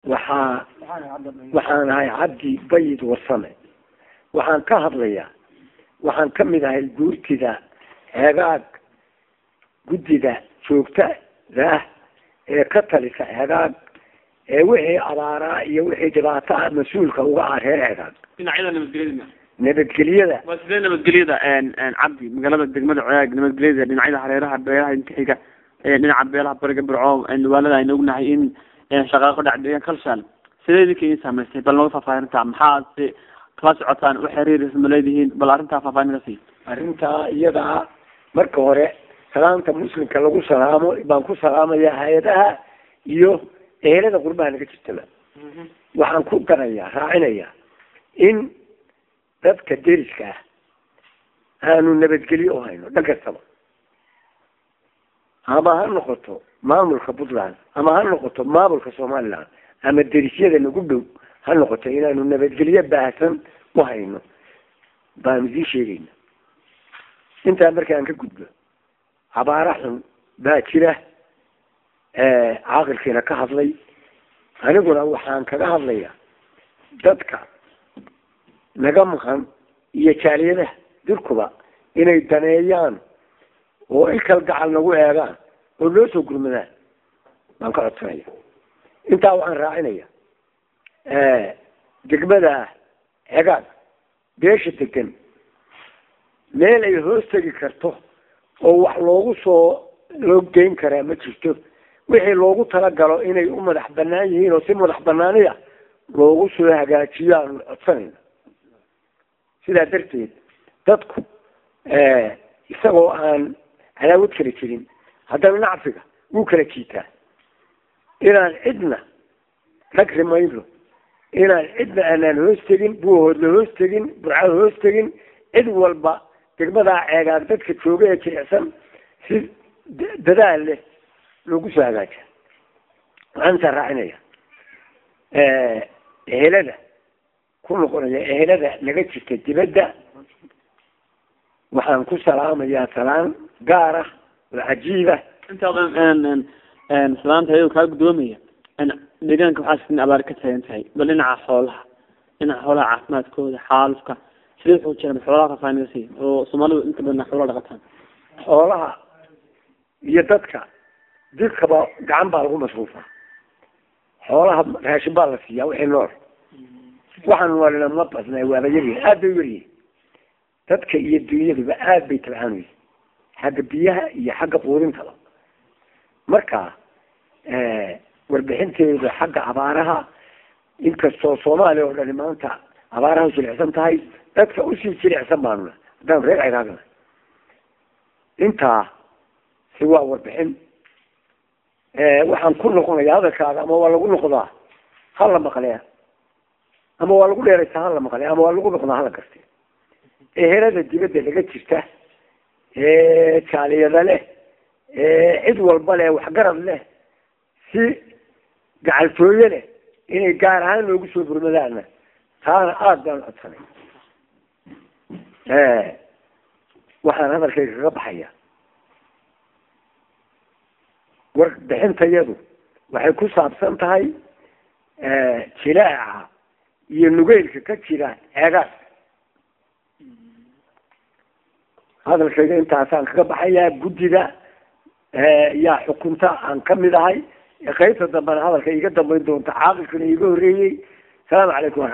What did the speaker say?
waxaa waxaan ahay cabdi bayid warsame waxaan ka hadlayaa waxaan ka mid ahay guurtida heegaag guddida joogtada ah ee ka talisa heegaag ee wixii abaaraa iyo wixii dhibaato ah mas-uulka uga ah reer heegaag dhinacyada nabadgelyada nabadgelyada waa sidee nabadgelyada cabdi magaalada degmada coyaag nabadgelyada dhinacyada hareeraha beelaha intixiga dhinaca beelaha bariga birco waalada aynu ognahay in shaqaaqo dhacdeeyan kalshaan sidee idinka idin saameystay bal nooga faahfaahinta maxaad si kala socotaan u xiriir ma leedihiin bal arrintaa faahfaahin ka sii arrintaa iyadaa marka hore salaamta muslimka lagu salaamo baan ku salaamayaa hay-adaha iyo ehelada qurbaha naga jirtaba waxaan ku darayaa raacinayaa in dadka deriska ah aanu nabadgelyo u hayno dhan kastaba ama ha noqoto maamulka puntland ama ha noqoto maamulka somaliland ama derisyada nagu dhow ha noqoto inaanu nabadgelyo baahsan u hayno baanu sii sheegayna intaa markaan ka gudbo abaara xun baa jira caaqilkiina ka hadlay aniguna waxaan kaga hadlayaa dadka naga maqan iyo jaaliyadaha dirkuba inay daneeyaan oo ilkal gacal nagu eegaan oo noo soo gurmadaan baan ka codsanaya intaa waxaan raacinaya degmada hegaag beesha degan meel ay hoos tegi karto oo wax loogu soo loo geyn karaa ma jirto wixii loogu talagalo inay u madax banaan yihiin oo si madax banaaniya loogu soo hagaajiyo aanu codsanayna sidaa darteed dadku isagoo aan cadaawad kala jirin haddana nacfiga wuu kala jiitaa inaan cidna rag rimayno inaan cidna aanaan hoos tegin buuhoodla hoos tegin burcada hoos tegin cid walba degmadaa ceegaag dadka jooga ee jilicsan si dadaal leh loogu soo hagaaja waxaan intaa raacinaya ehelada ku noqonaya ehelada naga jirta dibadda waxaan ku salaamayaa salaan gaar ah oo cajiiba intaadan salaanta ayado kaa guddoomaya deegaanka waxaa sin abaar ka taagan tahay bal dhinaca xoolaha dhinaca xoolaha caafimaadkooda xaalufka sidee wuxuu jira xoolaha faahfaahin ka sii oo soomaalidu inta badan xoolaha dhaqataan xoolaha iyo dadka dirkaba gacan baa lagu masruufaa xoolaha raashin baa la siiyaa wixii nool waxaan walina ma badnaa waaba yaryihin aad bay u yaryihin dadka iyo dunyaduba aad bay tabcaan weyse xagga biyaha iyo xagga quudintaba marka warbixinteedu xagga abaaraha inkastoo soomaaliya oo dhani maanta abaaraha jilicsan tahay dadka usii jilicsan baanuna haddaan reer ciraagna intaa si waa warbixin waxaan ku noqonaya hadalkaaga ama waa lagu noqdaa hala maqlee ama waa lagu dheeraysaa hala maqlee ama waa lagu noqdaa hala garte ehelada dibadda laga jirta jaaliyada leh cid walba leh waxgarad leh si gacaltooye leh inay gaar ahaan loogu soo burmadaana taana aada baan codsanay waxaan hadalkayga kaga baxaya warbixintayadu waxay ku saabsan tahay jilaaca iyo nugeylka ka jira ceegaas hadalkayga intaasaan kaga baxayaa guddida yaa xukunta aan kamid ahay qaybta dambena hadalka iga dambeyn doonta caaqilkana iga horreeyey salaamu calaykum